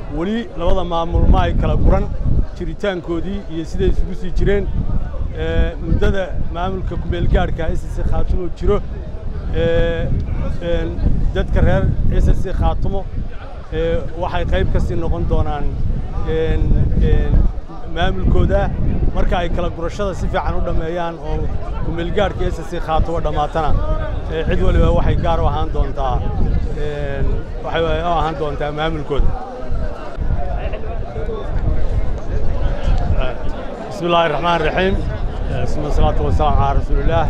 weli labada maamul ma ay kala guran jiritaankoodii iyo siday isugu sii jireen muddada maamulka kumeelgaadhka s c khaatumo jiro dadka reer s c khaatumo waxay qayb ka sii noqon doonaan maamulkooda marka ay kala gurashada si fiican u dhammeeyaan oo kumeelgaadhka s c khaatumo dhammaatana cid waliba waxay gaar u ahaan doontaa waxay u ahaan doontaa maamulkooda bismi illaahi raxmaan raxiim suma salaatu wasalaamu calaa rasuulillaah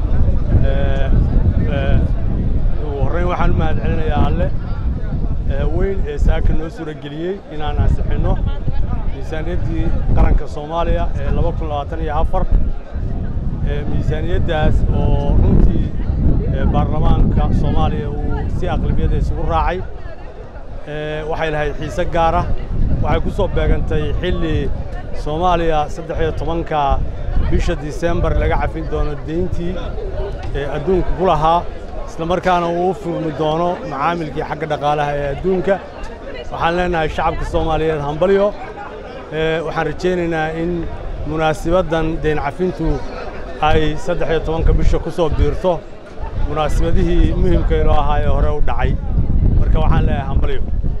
ugu horreyn waxaan u mahad celinayaa alle weyn ee saaka noo suura geliyey inaan ansixinno miisaaniyaddii qaranka soomaaliya ee laba kun labaatan iyo afar miisaaniyaddaas oo runtii baarlamaanka soomaaliya uu si aqlabiyada isugu raacay waxay lahayd xiise gaara waxay ku soo beegantay xilli soomaaliya saddex iyo tobanka bisha disembar laga cafin doono deyntii ee adduunka ku lahaa isla markaana uu u furmi doono macaamilkii xagga dhaqaalaha ee adduunka waxaan leenahay shacabka soomaaliyeed hambalyo waxaan rajaynaynaa in munaasibaddan deyn cafintu ay saddex iyo tobanka bisha ku soo biirto munaasibadihii muhimka inoo ahaa ee hore u dhacay marka waxaan leeyahay hambalyo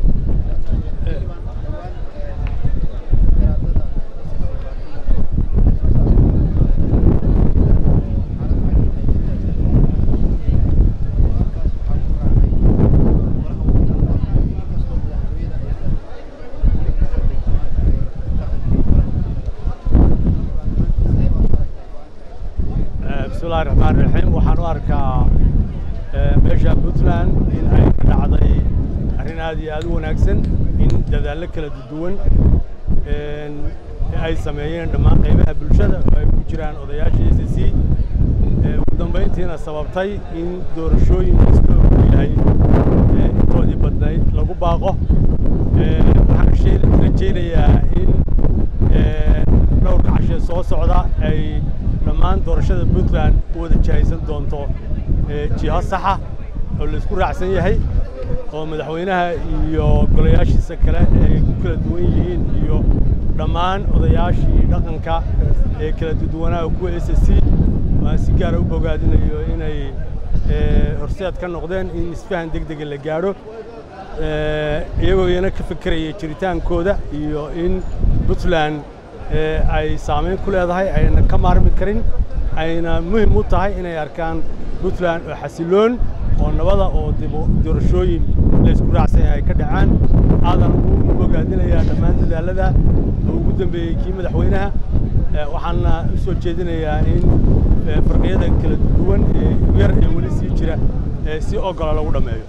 bismillahi raxmaan raxiim waxaan u arkaa meesha puntland in ay ka dhacday arrin aad iyo aad u wanaagsan in dadaallo kala duwan ay sameeyeen dhammaan qaybaha bulshada oo ay ku jiraan odayaasha s c ugu dambayntiina sababtay in doorashooyin isla ogyahay intoodii badnayd lagu baaqo waxaan rajaynayaa in dhowrka cashee soo socda ay dhammaan doorashada puntland u wada jihaysan doonto jiho saxa oo laisku raacsan yahay oo madaxweynaha iyo golayaashiisa kale ay ku kala duwan yihiin iyo dhammaan odayaashii dhaqanka ee kala duwanaaha kuwa s c waan si gaara u bogaadinayo inay horseed ka noqdeen in isfahan deg dega la gaadho iyagoo iyana ka fekeraya jiritaankooda iyo in puntland ay saamayn ku leedahay ayna ka maarmi karin ayna muhim u tahay inay arkaan puntland oo xasiloon oo nabada oo doorashooyin laysku raacsan yahay ka dhacaan aadan ugu bogaadinayaa dhammaan dadaalada oo ugu dambeeyey kii madaxweynaha waxaana u soo jeedinayaa in farqiyada kala duwan ee yar ee weli sii jira si ogola lagu dhammeeyo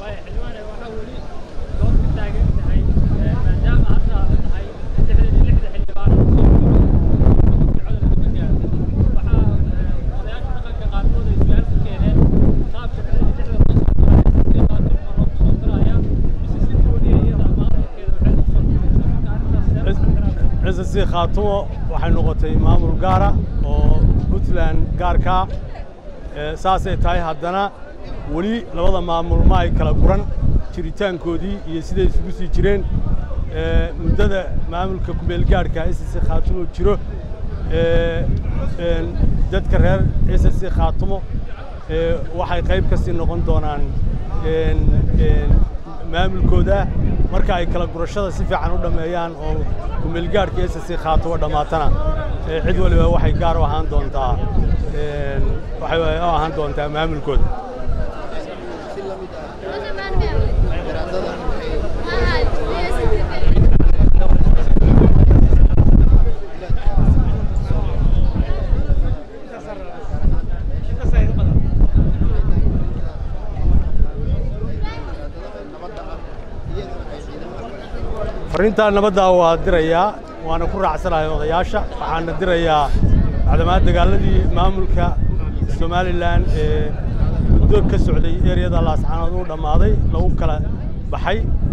s c khaatumo waxay noqotay maamul gaara oo puntland gaarkaa saasay tahay haddana weli labada maamul ma ay kala guran jiritaankoodii iyo siday isugu sii jireen muddada maamulka kumeelgaadhka s c khaatumo jiro dadka reer s c khaatumo waxay qayb ka sii noqon doonaan maamulkooda marka ay kala gurashada si fiican u dhammeeyaan oo kumeelgaadhka s c khaatumo dhammaatana cid waliba waxay gaar u ahaan doontaa waxay u ahaan doontaa maamulkooda farriintaa nabaddaa waa dirayaa waana ku raacsanahay odayaasha waxaana dirayaa macdamaa dagaaladii maamulka somalilan ee muddo ka socday eryada laascaanood u dhammaaday lagu kala baxay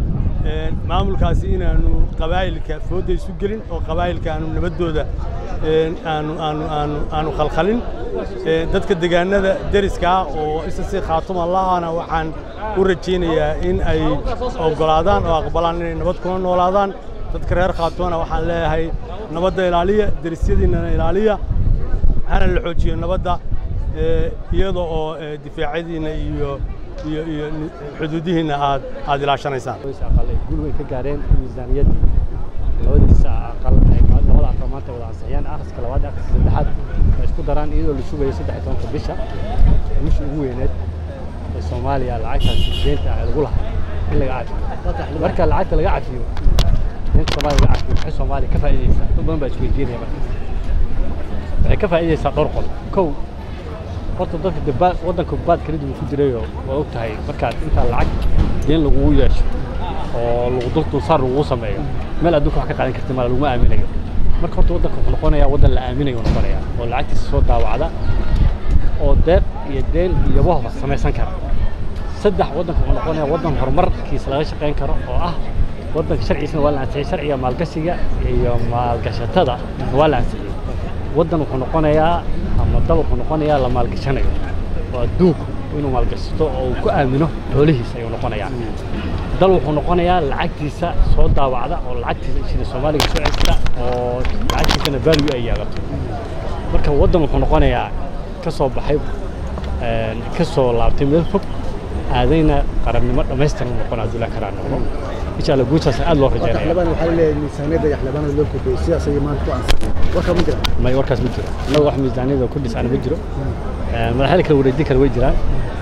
maamulkaasi inaanu qabaa'ilka foodda isu gelin oo qabaa'ilka aanu nabaddooda aanu aanu aanu aanu khalkhalin dadka deegaanada deriskaa oo isa si khaatuma lahana waxaan u rajaynayaa in ay oggolaadaan oo aqbalaan inay nabad kuna noolaadaan dadka reer khaatumana waxaan leeyahay nabadda ilaaliya derisyadiinnana ilaaliya hana la xoojiyo nabadda iyada oo difaacyadiinna iyo iyo iyo xuduudihiinna aad aad ilaashanaysaan aqal ay gul weyn ka gaareen miisaaniyaddii labadiisa aqal ay labada aqal maanta wada ansixiyaan akhriska labaad iyo akhriska saddexaad ay isku daraan iyadoo la sugayo saddex iyo tobanka bisha guusha ugu weyneed ee soomaaliya lacagtaas deenta ah lagu lahaa in laga cafiyo marka lacagta laga cafiyo deenta soomaaliya laga cafiyo maxay soomaaliya ka faa'iidaysaa dad badan baa isweydiinaya marka waxay ka faa'iidaysaa dhowr qol kow horta dadka daba waddanka baad kala duwan ku jirayoo waa og tahay markaad intaa lacag deen lagugu yeesho oo lagu dul dulsaar lagugu sameeyo meel adduunka wax ka qaadan karta mala laguma aaminayo marka horta waddanka wuxuu noqonayaa waddan la aaminayo noqonaya oo lacagtiisa soo daawacda oo deeq iyo deen iyo wahba samaysan kara saddex waddanka wuxuu noqonayaa waddan horumarkiisa laga shaqayn karo oo ah waddanka sharciisana waa la ansixiyey sharciga maalgashiga iyo maalgashatada waa la ansixiyey waddan wuxuu noqonayaa ama dal wuxuu noqonayaa la maalgashanayo oo adduunku inuu maalgashato oo uu ku aamino xoolihiisa ayuu noqonayaa dal wuxuu noqonayaa lacagtiisa soo daawacda oo lacagtiisa shilin soomaaliga soo cesta oo lacagtiisana value ay yeelato marka waddan wuxuu noqonayaa ka soo baxay ka soo laabtay meel fog aadayna qarannimo dhammaystiran noqon abdullahi karaan noqdo insha allah guushaas aad loo rajaynaya xildhibaan waxaa leeyahay miisaaniyadda iyo xildhibaanada loo kordhiyey sidaas ayay maanta ku ansixiyeen warka ma jira may warkaas ma jiro annaga wax miisaaniyada ku dhisana ma jiro madaxyada kala wareejin kale way jiraan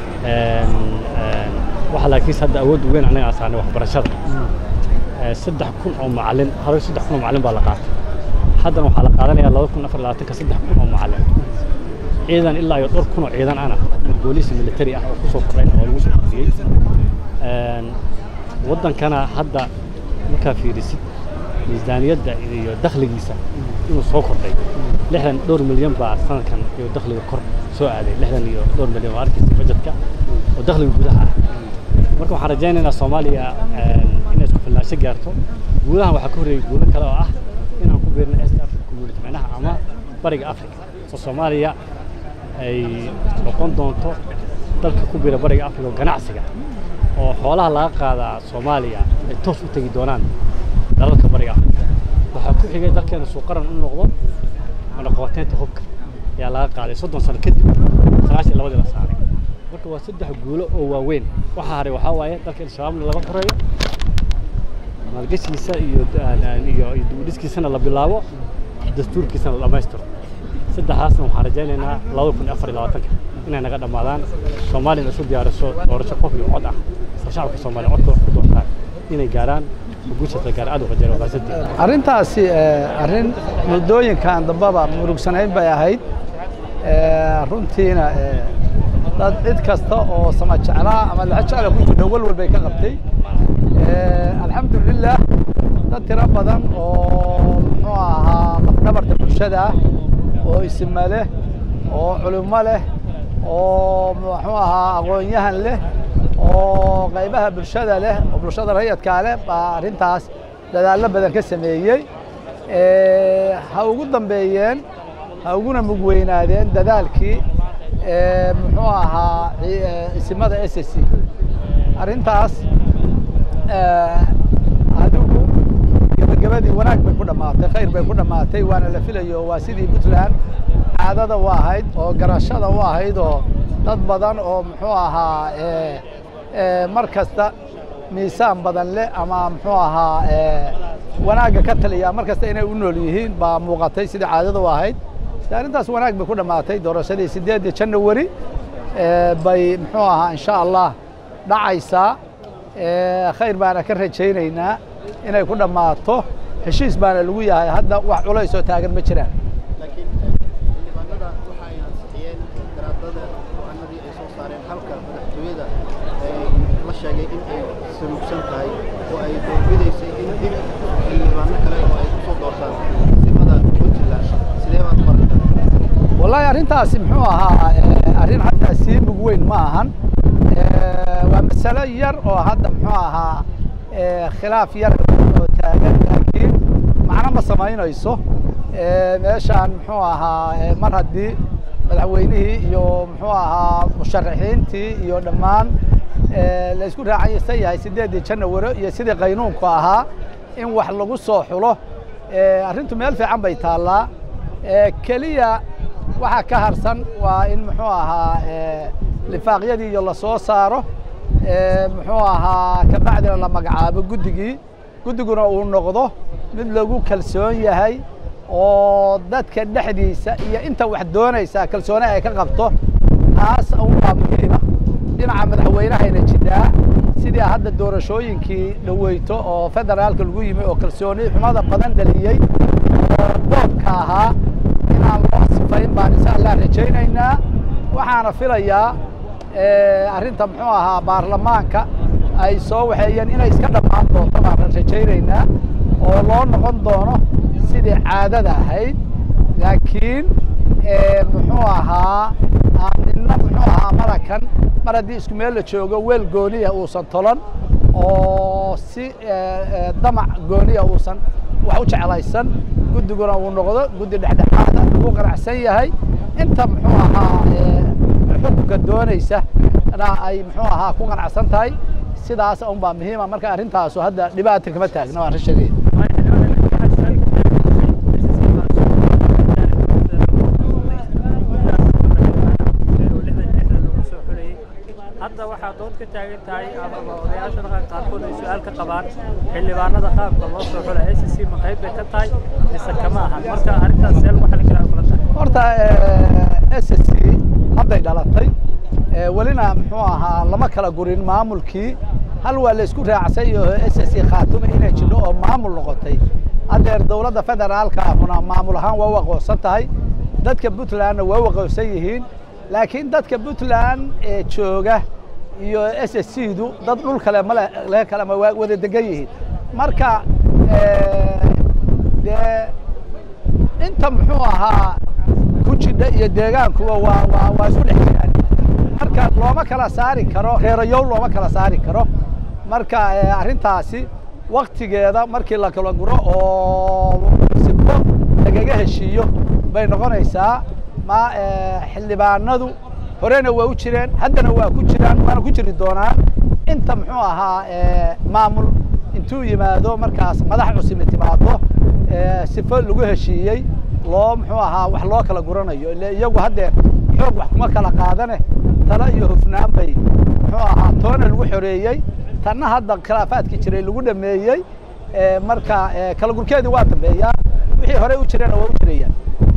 waxa laakiinse hadda awood weyn annaga aan saarnay waxbarashada saddex kun oo macallin hore saddex kun oo macallin baa la qaatay haddana waxaa la qaadanayaa laba kun afar labaatanka saddex kun oo macallin ciidan ilaa iyo dhowr kun oo ciidan ana booliis military ah oo ku soo kordhayn oo lagu soo kordhiyey waddankana hadda markaa fiirisid miisaaniyadda iyo dakhligiisa inuu soo kordhay lixdan dhowr milyan baa sanadkan iyo dakhliga kor soo aaday lixdan iyo dhowr milyan waa arkaysa bajetka oo dakhliga gudaha ah marka waxaan rajaynaynaa soomaaliya inay isku filnaansho gaarto guudahan waxaa ka horreeyey guulo kale oo ah inaan ku biirno east africa community macnaha ama bariga africa oo soomaaliya ay noqon doonto dalka ku biira bariga africa oo ganacsiga oo xoolaha laga qaadaa soomaaliya ay toos u tegi doonaan dalalka bariga africa waxaa ku xigay dalkeena suuqaran u noqdo manaqabateynta hubka ayaa laga qaaday soddon sano kadib sagaashan labadii la saaray marka waa saddex guulo oo waaweyn waxaa haray waxaa waaye dalka in shabaabna laga xoreeyo maalgashiisa iyo iyo dibudhiskiisana la bilaabo dastuurkiisana la dhammaystiro saddexaasna waxaan rajaynaynaa laba kun afar iyo labaatanka inay naga dhammaadaan soomaaliyana isu diyaariso doorasho qof iyo cod ah oo shacabka soomaaliya codka wax ku doortaan inay gaaraan guushaas la gaar aad u rajayna waa maasantii arrintaasi arrin muddooyinkan dambaba murugsanayn bay ahayd runtiina dad cid kasta oo sama jeclaa ama laxa jecla ku jidho walwal bay ka qabtay alxamdulilah dad tiro badan oo muxuu ahaa lafdhabarta bulshada ah oo isma leh oo culimo leh oo muxuu ahaa aqoon-yahan leh oo qaybaha bulshada leh oo bulshada rayadkaa leh baa arrintaas dadaallo badan ka sameeyey ha ugu dambeeyeen ha uguna mugweynaadeen dadaalkii muxuu ahaa isimada s c arrintaas adigu gebagabadii wanaag bay ku dhammaatay khayr bay ku dhammaatay waana la filayo waa sidii puntland caadada u ahayd oo garashada u ahayd oo dad badan oo muxuu ahaa mar kasta miisaan badan leh ama muxuu ahaa wanaagga ka taliya mar kasta inay u nool yihiin baa muuqatay sidii caadada u ahayd arrintaas wanaag bay ku dhammaatay doorashadii sideedii janawari bay muxuu ahaa insha allah dhacaysaa khayr baana ka rajaynaynaa inay ku dhammaato heshiis baana lagu yahay hadda wax culays oo taagan ma jiraan laakiin xildhibaanada waxa ay ansixiyeen garaadada go-aanadii ay soo saareen halka madaxtooyada la sheegay in ay saluugsan tahay oo ay doorbidaysay in dib xildhibaano kale oo ay kusoo doortaan simada puntland sidee baad u aragtaa wallaahi arrintaasi muxuu ahaa arrin hadda sii mug weyn ma ahan waa masalo yar oo hadda muxuu ahaa khilaaf yar oo taagan laakiin macno ma samaynayso meeshaan muxuu ahaa mar haddii madaxweynihii iyo muxuu ahaa musharaxiintii iyo dhammaan la isku raacaysan yahay siddeeddii janawaro iyo sidii qaynuunku ahaa in wax lagu soo xulo arrintu meel fiican bay taallaa keliya waxaa ka harsan waa in muxuu ahaa lifaaqyadii iyo lasoo saaro muxuu ahaa kabacdina la magacaabo guddigii guddiguna uu noqdo mid lagu kalsoon yahay oo dadka dhexdiisa iyo inta wax doonaysa kalsooni ay ka qabto taas unbaa muhiima dhinaca madaxweynehayna jidhaa sidii hadda doorashooyinkii dhaweyto oo federaalka lagu yimi oo kalsooni xumada badan dhaliyey oo boobka ahaa inaan loo sifayn baan insha allah rajaynaynaa waxaana filayaa arrinta muxuu ahaa baarlamaanka ay soo waxeeyeen inay iska dhammaan doonto baan rajaynaynaa oo loo noqon doono sidii caadada ahayd laakiin muxuu ahaa aan nina muxuu ahaa marakan mar haddii isku meel la joogo weel gooniya uusan tolan oo si damac gooniya uusan wax u jeclaysan guddiguna uu noqdo guddi dhexdhexaada lagu qanacsan yahay inta muxuu ahaa xukunka doonaysa na ay muxuu ahaa ku qanacsan tahay sidaas un baa muhiima marka arrintaasu hadda dhibaata kama taagna waan sheegaya hadda waxaa dood ka taagan tahay amaba odayaasha dhaqanka qaarkood ay su-aal ka qabaan xildhibaanada qaabka loo soo xula s c ma qayb bay ka tahay mise kama ahan marka arrintaas see lagu xalin karaa kula tahay horta s c hadday dhalatay welina muxuu ahaa lama kala gurin maamulkii hal waa la isku raacsay oo s c khaatume inay jidho oo maamul noqotay haddeer dowladda federaalka ahuna maamul ahaan waa u aqoonsan tahay dadka puntlandna waa u aqoonsan yihiin laakiin dadka puntland ee jooga iyo s s c du dad dhul kale male le kale ma waa wada degan yihiin marka dee inta muxuu ahaa ku jidha iyo deegaankuwa waa waa waa isku dhex jiraan marka looma kala saari karo reerayow looma kala saari karo marka arrintaasi waktigeeda markii la kala guro oo sibbo lagaga heshiiyo bay noqonaysaa ma xildhibaanadu horena waa u jireen haddana waa ku jiraan waana ku jiri doonaan inta muxuu ahaa maamul intuu yimaado markaas madax cusimi timaado sifo lagu heshiiyey loo muxuu ahaa wax loo kala guranayo ile iyagu haddee xoog wax kuma kala qaadane talo iyo hufnaan bay muxuu ahaa toona lagu xoreeyey tanna hadda khilaafaadkii jiray lagu dhameeyey marka kala gurkeedii waa dambeeyaa wixii horey u jireenna waa u jirayaan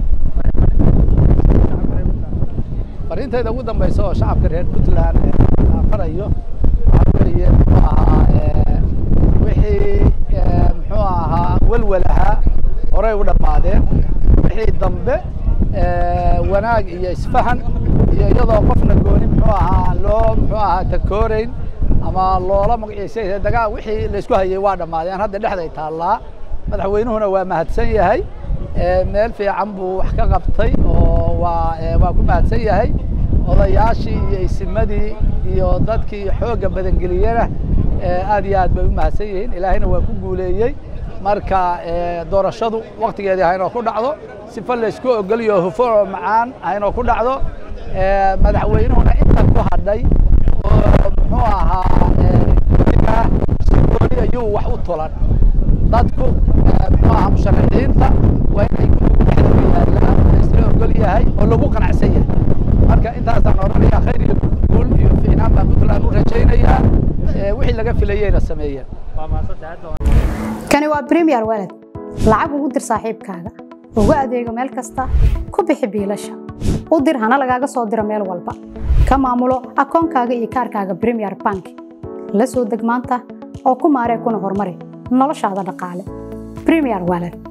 fariintayda ugu dambaysa oo shacabka reer puntland farayo waxaa weeye muxuu ahaa wixii muxuu ahaa welwelahaa horey u dhammaadeen wixii dambe wanaag iyo isfahan iyo iyadoo qofna gooni muxuu ahaa loo muxuu ahaa takooreyn ama loola magaciisay dagaa wixii laysku hayay waa dhammaadeen hadda dhexday taallaa madaxweynuhuna waa mahadsan yahay meel fiican buu wax ka qabtay oo waa waa ku mahadsan yahay odayaashii iyo isimadii iyo dadkii xoogga badangeliyena aad iyo aad bay u mahadsan yihiin ilaahayna waa ku guuleeyey marka doorashadu waktigeedii haynoo ku dhacdo sifa laysku ogoliyo hufo oo macaan haynoo ku dhacdo madaxweynuhuna inta ku hadhay oo muxuu ahaa si gooni ayuu wax u tulan dadku muxuu ahaa musharaxiinta waa inay dhexdooda yaallaan laysla ogol yahay oo lagu qanacsan yahay marka intaasaan odhanaya khayr iyo guul iyo fiicnaan baan puntland u rajaynayaa wixii laga filayeyna sameeyeen waa mahadsantahay hadda kani waa premier walad lacag ugu dir saaxiibkaaga ugu adeego meel kasta ku bixi biilasha u dir hana lagaaga soo diro meel walba ka maamulo akoonkaaga iyo kaarkaaga premier bank la soo deg maanta oo ku maaree kuna horumari noloshaada dhaqaale premier walad